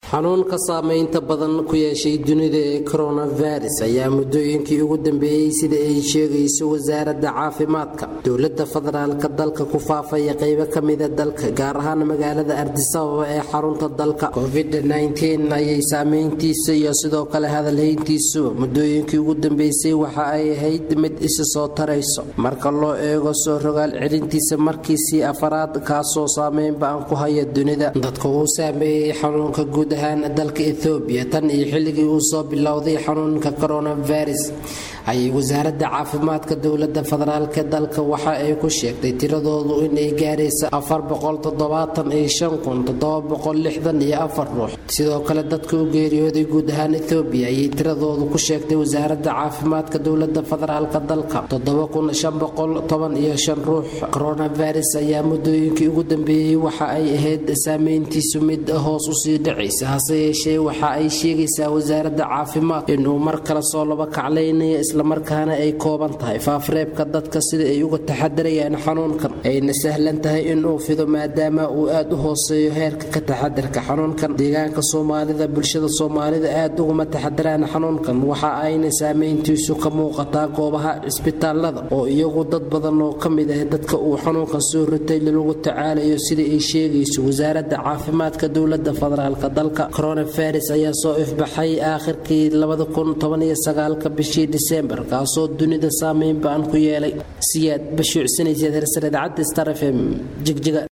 xanuunka saameynta badan ku yeeshay dunida ee coronavirus ayaa muddooyinkii ugu dambeeyey sida ay sheegayso wasaaradda caafimaadka dowladda federaalka dalka ku faafaya qeybo kamida dalka gaar ahaan magaalada ardisababa ee xarunta dalka covid-19 ayay saameyntiisa iyo sidoo kale hadalhayntiisuba muddooyinkii ugu dambeysay waxa ay ahayd mid isi soo tarayso marka loo eego soo rogaal celintiisa markiisii afaraad kaasoo saameyn ba-an ku haya dunida dadka uu saameeyey xanuunka guud ahaan dalka ethoobiya tan iyo xilligii uu soo bilowday xanuunka coronavirus ayay wasaaradda caafimaadka dowlada federaalk dalka waxa ay ku sheegtay tiradoodu inay gaaraysa ruux sidoo kale dadka u geeriyooday guud ahaan ethoobiya ayay tiradoodu ku sheegtay wasaaradda caafimaadka dowlada federaalk dalka ruux coronavirus ayaa muddooyinkii ugu dambeeyey waxa ay ahayd saameyntiisu mid hoos usii dhacaysa hase yeeshee waxa ay sheegaysaa wasaaradda caafimaad inuu mar kale soo laba kaclaynaya islamarkaana ay kooban tahay faafreebka dadka sida ay uga taxadarayaan xanuunkan ayna sahlan tahay inuu fido maadaama uu aad u hooseeyo heerka ka taxadarka xanuunkan deegaanka soomaalida bulshada soomaalida aad uguma taxadaraan xanuunkan waxa ayna saameyntiisu ka muuqataa goobaha cisbitaalada oo iyagu dad badan oo ka mid ah dadka uu xanuunkan soo ritay lagu tacaalayo sida ay sheegayso wasaaradda caafimaadka dowlada federaalk dalka coronavirus ayaa soo ifbaxay aakhirkii bishii disembar kaasoo dunida saameyn ba-an ku yeelay siyaad bashuucsanaysa hersare idaacadda star f m jigjiga